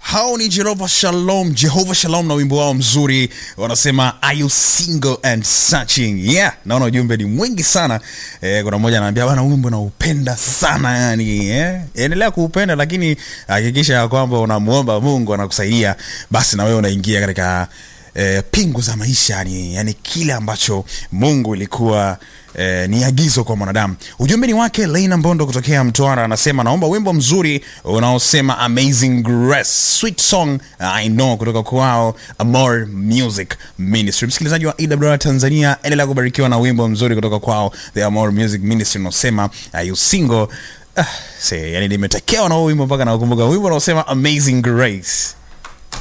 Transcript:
hao ni Jehova Shalom, Jehova Shalom na wimbo wao mzuri wanasema are you single and searching. Yeah, naona ujumbe ni mwingi sana eh, kuna mmoja anaambia bana, wimbo naupenda sana yani eh, endelea kuupenda, lakini hakikisha ya kwamba unamuomba Mungu anakusaidia, basi na wewe unaingia katika eh, pingu za maisha yani, yani kile ambacho Mungu ilikuwa eh, ni agizo kwa mwanadamu. Ujumbe ni wake Leina Mbondo kutokea Mtwara, anasema naomba wimbo mzuri unaosema Amazing Grace, sweet song I know kutoka kwao Amor Music Ministry. Msikilizaji wa EWR Tanzania, endelea kubarikiwa na wimbo mzuri kutoka kwao The Amor Music Ministry unaosema Are you single? Ah, see, yani nimetekewa na huo wimbo mpaka nakumbuka wimbo unaosema Amazing Grace.